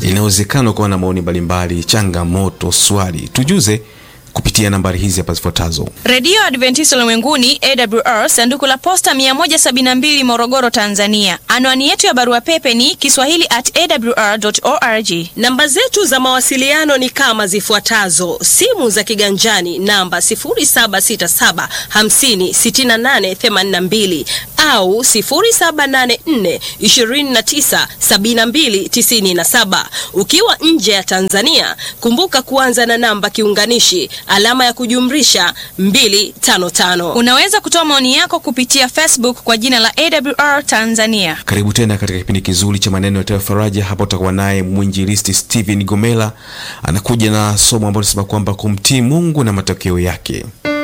Inawezekana ukawa na maoni mbalimbali, changamoto, swali, tujuze kupitia nambari hizi hapa zifuatazo. Redio Adventista Ulimwenguni AWR, sanduku la posta 172 Morogoro, Tanzania. Anwani yetu ya barua pepe ni kiswahili at awr.org. Namba zetu za mawasiliano ni kama zifuatazo: simu za kiganjani namba 0767 50 68 82 au 0784 29 72 97. Ukiwa nje ya Tanzania, kumbuka kuanza na namba kiunganishi alama ya kujumlisha 255. Unaweza kutoa maoni yako kupitia Facebook kwa jina la AWR Tanzania. Karibu tena katika kipindi kizuri cha maneno ya faraja. Hapa utakuwa naye mwinjilisti Steven Gomela, anakuja na somo ambalo linasema kwamba kumtii Mungu na matokeo yake.